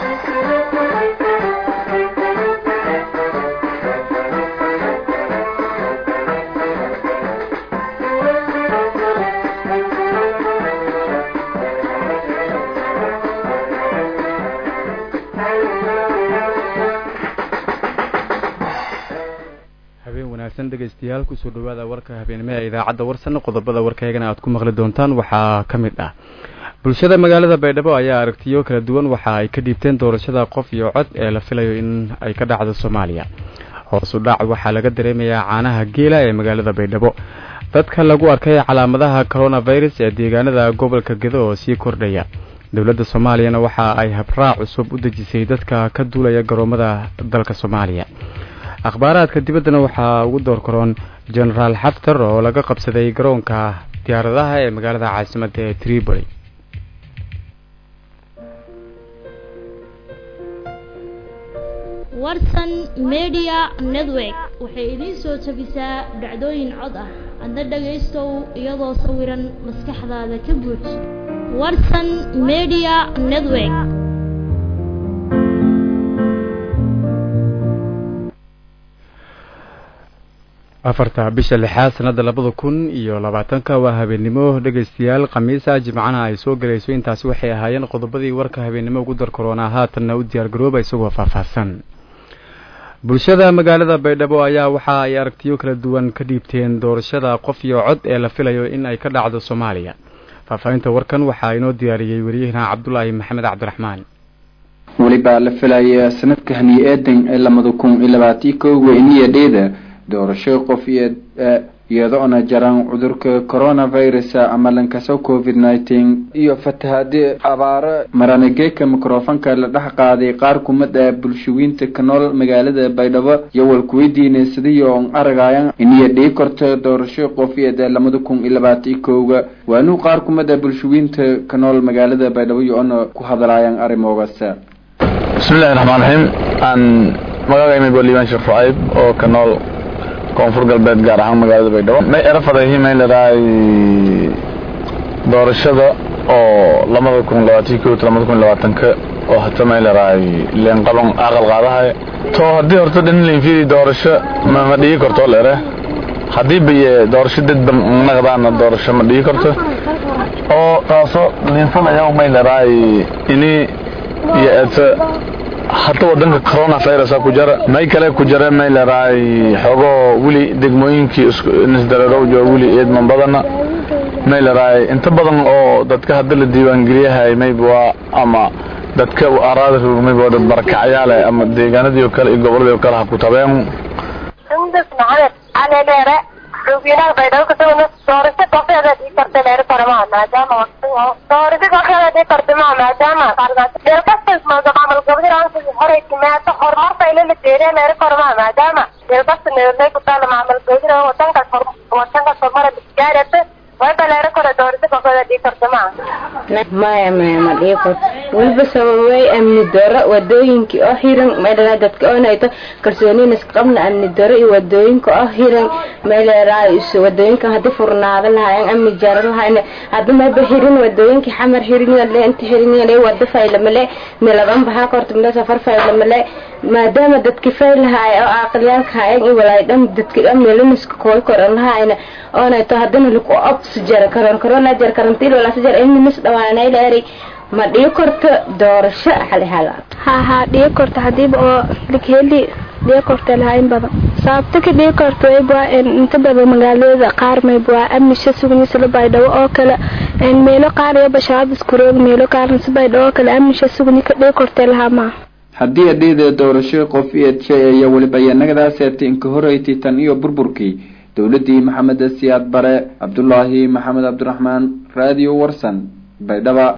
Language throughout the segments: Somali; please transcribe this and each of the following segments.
dhegeystayaal kusoo dhawaada warka habeenimo ee idaacadda warsan qodobada warkaygana aad ku maqli doontaan waxaa ka mid ah bulshada magaalada baydhabo ayaa aragtiyo kala duwan waxa ay ka dhiibteen doorashada qof iyo cod ee la filayo in ay ka dhacdo soomaaliya hoosu dhac waxaa laga dareemayaa caanaha geela ee magaalada baydhabo dadka lagu arkay calaamadaha coronavirus ee deegaanada gobolka gedo oo sii kordhaya dowladda soomaaliyana waxa ay habraac cusub u dejisay dadka ka duulaya garoomada dalka soomaaliya akhbaaraadka dibaddana waxaa ugu door karoon genaraal xaftar oo laga qabsaday garoonka diyaaradaha ee magaalada caasimadda ee tripoli warsan media network waxay idiin soo tabisaa dhacdooyin cod ah adna dhagaystow iyadoo sawiran maskaxdaada ka buuj warsan media network afarta bisha lixaad sanada labada kun iyo labaatanka waa habeennimo dhegaystayaal khamiisa jimcana ay soo galayso intaasi waxay ahaayeen qodobadii warka habeennimo ugu dar koroonaa haatanna u diyaargarooba isagoo faahfaahsan bulshada magaalada baydhabo ayaa waxa ay aragtiyo kala duwan ka dhiibteen doorashada qof iyo cod ee la filayo in ay ka dhacdo soomaaliya faahfaahinta warkan waxaa inoo diyaariyey wariyahena cabdulaahi maxamed cabdiraxmaan welibaa la filaya sanadka hani eedan ee lamada kun iyo labaatiyo kowga iniyadheeda doorasho qof iyadoona jaraan cudurka coronavirus ama lankaso covid nineteen iyo fatahaadi abaaro maranageeka microfonka la dhex qaaday qaar kumid ah bulshawiinta ka nool magaalada baydhabo iyo walkuweydiinay sidiyo on aragayan iniyo dhii korto doorasho qofiyeed lamada kun iyo labaatiyo kowga waanuu qaar kumid ah bulshawiinta ka nool magaalada baydhabo iyo ona ku hadlaayaan arrimoogaas bismillahi raxmaan raxiim aan magacayma boliban sheekh shucayb oo ka nool koonfur galbeed gaar ahaan magaalada baydhabo may erafadahi may leedahay doorashada oo lamada kun labaatan ko lamada kun labaatanka oo hata may leedahay leenqalon aqal qaadahay to haddii horta dhanlinfidi doorasho ma dhigi karto leere haddii baye doorasho dadba naqdaana doorasho ma dhigi karto oo taaso liinsanaya may leedahay ini iyo eeta hata wadanka coronavirus ku jara may kale ku jara may leedahay xoogoo weli degmooyinkii nisdareerow jooga weli eedman badana may leedahay inta badan oo dadka hadda la diiwaangeliyahay mayba ama dadka araada roog mayba dad barakacyaale ama deegaanadii oo kale iyo goboladii oo kale ha ku tabeen sundus maxamed cali dheere xubiinaha baydhabo kasugana doorasho kooxeeda dhii karta dheere karamaha maadaama doorasho kooxeeda dhii kartamaha maadaama deelkastas macamal gobdiraansi horay timaado horumarta ilala deeriya dheere karamaha maadaama deelkasta neelay ku taala macamal gobdira wadankas wadankas horumara gaarata wayba dheere kore doorasho kooxeeda dhii kartamaha maya maya ma dhii kor weliba sababay amni daro wadooyinkii oo hiran meelaa dadka oonayto kalsooniin isqabna amni daro iyo wadooyinka oo hiran meelaa wadooyinkan hadii furnaada lahaayeen amni jaro lahayn hadda mayba hirin wadooyinkii xamar hirin inta hirin wada faylamale miladan bahaa korta mila safar faylamale maadaama dadki faylahaay oo aqliyaalka haayeen iyo walaydhan dadki amnilaniska kooy koran lahayna oonayto hadana lagu obs jara karon corona jar karantiil walaasa jar ilminis dhawaanay dheeri ma dhii korto doorasho xalihala ha ha dhii korto hadiiba oo ligheli dhii korta lahayn badan sababta ka dhii korto waybaa inta badan magaalada qaar maybaa amnisha sugnisa baydhabo oo kale meelo qaar iyo bashabaab iskuroog meelo qaarna si baydhabo oo kale amnisha sugni ka dhii korta lahaa maa haddii adheeda doorasho qof eedshay iyo weliba yanagadaas inka horeyti tan iyo burburkii dowladii maxamed siyaad bare cabdulaahi maxamed cabdiraxmaan radio warsan baydhaba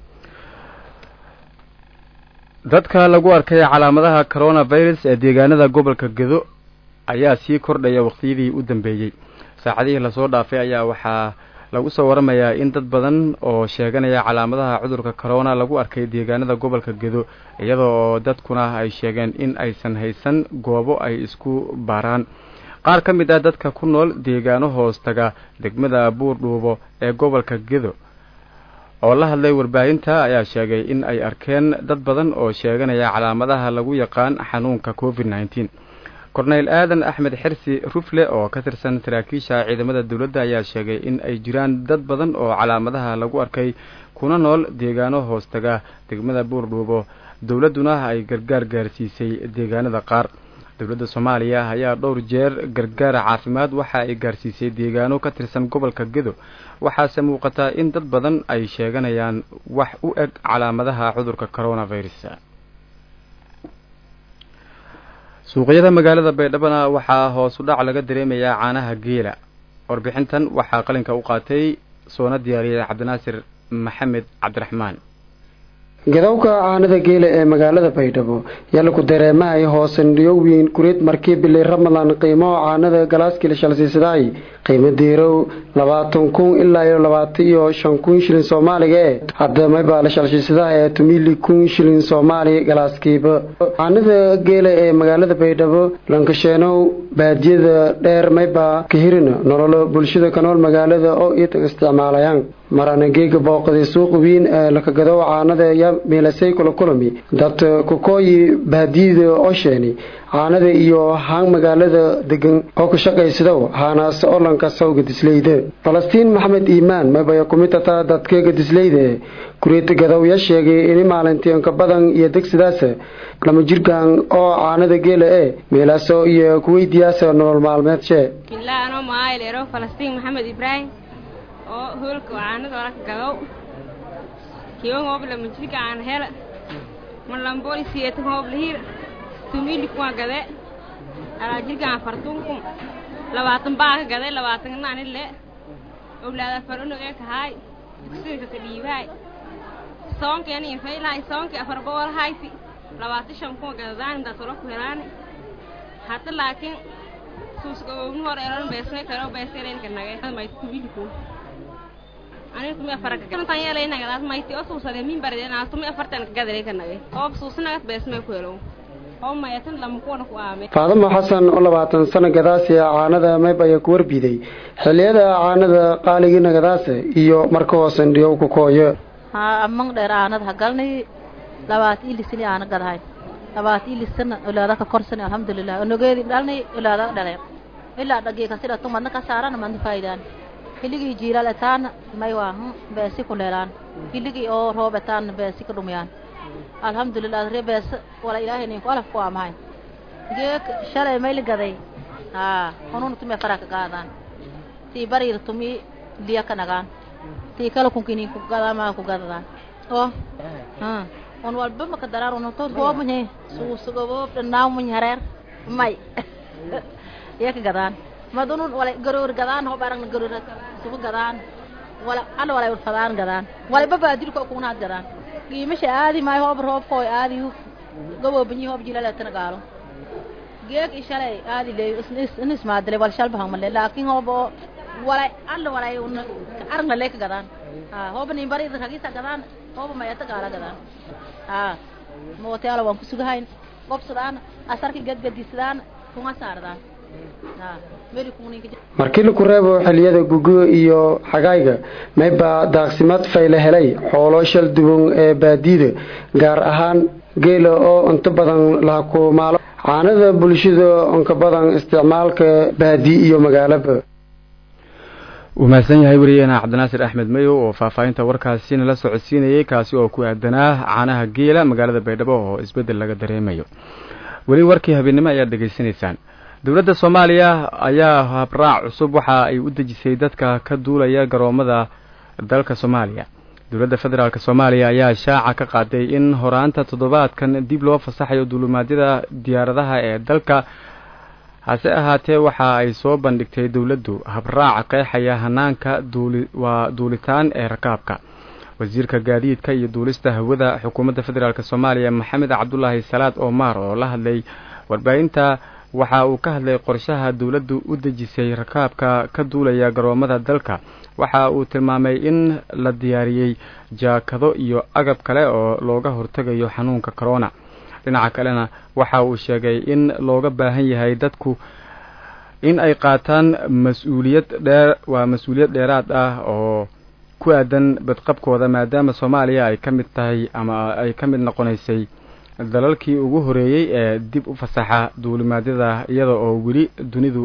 dadka lagu arkay calaamadaha coronavirus ee deegaanada gobolka gedo ayaa sii kordhaya waqtiyadii u dambeeyey saacadihii lasoo dhaafay ayaa waxaa lagu soo waramayaa in dad badan oo sheeganaya calaamadaha cudurka corona lagu arkay deegaanada gobolka gedo iyadoo oo dadkuna ay sheegeen in aysan haysan goobo ay isku baaraan qaar ka mid ah dadka ku nool deegaano hoos taga degmada buurdhuubo ee gobolka gedo oo la hadlay warbaahinta ayaa sheegay in ay arkeen dad badan oo sheeganaya calaamadaha lagu yaqaan xanuunka covid nneteen korneyl aadan axmed xirsi rufle oo ka tirsan saraakiisha ciidamada dowladda ayaa sheegay in ay jiraan dad badan oo calaamadaha lagu arkay kuna nool deegaano hoostaga degmada buurdhuubo dowladduna ay gargaar gaarsiisay deegaanada qaar dowladda soomaaliya ayaa dhowr jeer gargaar caafimaad waxa ay gaarsiisay deegaano ka tirsan gobolka gedo waxaase muuqataa in dad badan ay sheeganayaan wax u eg calaamadaha cudurka coronavirus suuqyada magaalada baydhabona waxaa hoos u dhac laga dareemayaa caanaha geela warbixintan waxaa qalinka u qaatay soona diyaariyay cabdinaasir maxamed cabdiraxmaan gadowga caanada geela ee magaalada baydhabo yalaku dareemahay hoosandhiyowiin kureed markii bilay ramadan qiimaho caanada galaaskila shalsiisadaay qiimo diirow labaatan kun ilaa iyo labaatan iyo shan kun shilin soomaaliga ee hadda maybaa la shalshiisadaha ee tumili kun shilin soomaali galaaskiiba caanada geela ee magaalada baydhabo lankasheenow baadiyada dheer maybaa kahirina nololo bulshada ka nool magaalada oo iitag isticmaalayaan marana geega booqday suuqa wiin ee lakagadow caanada ya miilasay kula kulami dad kukooyi baadiyada osheeni caanada iyo haan magaalada degan oo ka shaqaysadow haanaas olanka sawga disleyda falastiin maxamed iimaan maybaya kumid tataa dadkeega disleyda ee kureeta gadowya sheegay ini maalintiinka badan iyo degsidaas lama jirkan oo caanada geela ee meelaaso iyo kuweydiyaasa nolol maalmeedshe falastiin maxamed ibraahim oo hoolka caanada oraka gadow kiwan hoob lama jirka aan hela malamboli siyeta hoob lahir tumili kuwa gade alaa jirka aan fartunkum labaatan baa ka gade labaatan naani le owlaada farunog ee kahaay dugsiga ka dhiibaay soonkeena iyo faylahay soonki afar bool hayti labaatan shan kuwa gadadaan intaas ola ku helaani hadda laakiin suusgabowni hore elan beesmay karo beeselenka nage may tumili kuwa aniga tumi afarka kantan yeelaynagadaas mayti oo suusade min barideenaas tumi afartan kagadalay kanage oo suusinagas beesmay ku helo oo mayatan lama kuwana ku aame faadamo xasan oo labaatan sano gadaasi caanada mayb ayaa ku warbiday xilliyada caanada qaaligii nagadaase iyo marka hoosan dhiyow ku kooyo haa amang dheer aanada hagalnay labaat ilisini aana gadahay labaat ilisana olaada ka korsani alxamdulilah onogeedi dhalnay olaada dhale ilaa dhagii kasida tumadna ka saarana madna faa'idaan hiligii jiilal etaan may waa beesi ku dheelaan hiligii oo roob etaan beesi ka dhumiyaan alxamdulilah ree bees wala ilaahay ninku alaf ku amahay geek shalay mayli gaday haa hununa tumi fara ka qaadaan tii bariir tumi liya ka nagaan tii kala kunkini ku gadama ku gadadaan oo haa on walba maka daraan on to hoob manye suusugobo dhanaaw manye hareer may iya ka gadaan madunun wala garoor gadaan ho barang garoor sufu gadaan wala ala wala urfadaan gadaan wala baba dilko kunaad gadaan qiimasha aadi may hoob roob kooy aadi gabo banyi hoob jilala tan gaalo geek ishalay aadi le isnis isnis maadle wal shalba hamalle laakin hoob wala alla wala un arang le ka gadaan ha hoob ni bari ragisa gadaan hoob mayata gaala gadaan ha moote ala wan kusugahayn gobsadaan asarki gadgadisdaan kuma saardaan markii laku reebo xiliyada gugo iyo xagayga maybaa daaqsimad fayle helay xoolo shal duwan ee baadiyada gaar ahaan geela oo inta badan lahakumaalo caanada bulshada inka badan isticmaalka baadiye iyo magaalaba wuu mahadsan yahay weriyeena cabdinaasir axmed mayow oo faahfaahinta warkaasi nala socodsiinayay kaasi oo ku aadanaa caanaha geela magaalada baydhabo oo isbeddel laga dareemayo weli warkii habeennimo ayaad dhegaysanaysaan dowladda soomaaliya ayaa habraac cusub waxa ay u dejisay dadka ka duulaya garoomada dalka soomaaliya dowladda federaalk soomaaliya ayaa shaaca ka qaaday in horaanta toddobaadkan dib loo fasaxayo duulumaadyada diyaaradaha ee dalka hase ahaatee waxa ay soo bandhigtay dowladdu habraac qeexaya hanaanka duuli waa duulitaan ee rakaabka wasiirka gaadiidka iyo duulista hawada xukuumadda federaalk soomaaliya maxamed cabdulaahi salaad omar oo la hadlay warbaahinta waxa uu ka hadlay qorshaha dowladdu u dejisay rakaabka ka duulaya garoomada dalka waxa uu tilmaamay in la diyaariyey jaakado iyo agab kale oo looga hortegayo xanuunka corona dhinaca kalena waxa uu sheegay in looga baahan yahay dadku in ay qaataan mas-uuliyad dheer waa mas-uuliyad dheeraad ah oo ku aadan badqabkooda maadaama soomaaliya ay ka mid tahay ama ay ka mid noqonaysay dalalkii ugu horeeyey ee dib u fasaxa duulimaadyada iyada oo weli dunidu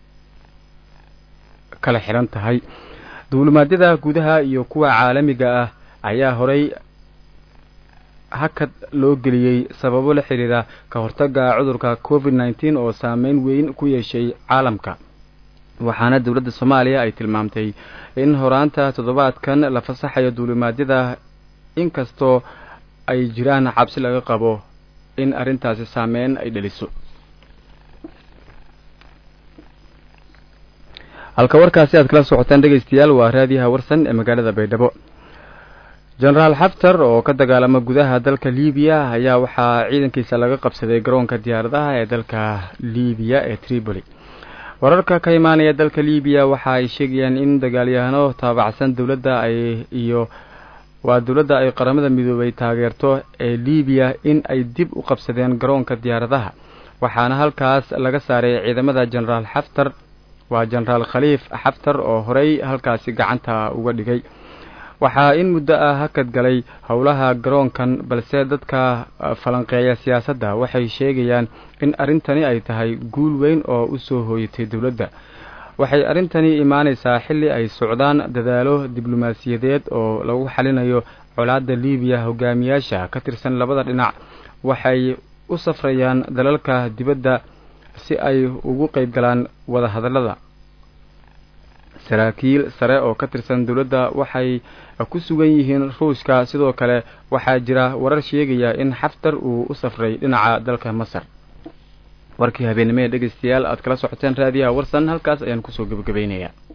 kala xiran tahay duulimaadyada gudaha iyo kuwa caalamiga ah ayaa horay hakad loo geliyey sababo la xiriira ka hortaga cudurka covid nneteen oo saameyn weyn ku yeeshay caalamka waxaana dowladda soomaaliya ay tilmaamtay in horaanta toddobaadkan la fasaxayo duulimaadyada inkastoo ay jiraan cabsi laga qabo in arrintaasi saameyn ay dhaliso halka warkaasi aad kala socotaan dhegaystayaal waa raadiyaha warsan ee magaalada baydhabo jenaraal xaftar oo ka dagaalama gudaha dalka libiya ayaa waxaa ciidankiisa laga qabsaday garoonka diyaaradaha ee dalka libiya ee tripoli wararka ka imaanaya dalka libiya waxa ay sheegayaan in dagaalyahano taabacsan dowladda ay iyo waa dowladda ay qaramada midoobay taageerto ee libiya in ay dib u qabsadeen garoonka diyaaradaha waxaana halkaas laga saaray ciidamada jenaraal xaftar waa jenaraal khaliif xaftar oo horey halkaasi gacanta uga dhigay waxaa in muddo ah hakad galay howlaha garoonkan balse dadka falanqeeya siyaasadda waxay sheegayaan in arrintani ay tahay guul weyn oo u soo hooyatay dowladda waxay arrintani imaanaysaa xilli ay socdaan dadaalo diblomaasiyadeed oo lagu xalinayo colaadda libiya hogaamiyaasha ka tirsan labada dhinac waxay u safrayaan dalalka dibadda si ay ugu qayb galaan wadahadallada saraakiil sare oo ka tirsan dowladda waxay ku sugan yihiin ruushka sidoo kale waxaa jira warar sheegaya in xaftar uu u safray dhinaca dalka masar warkii habeenimo ee dhegaystayaal aad kala socoteen raadiyaha warsan halkaas ayaan kusoo gebagabaynayaa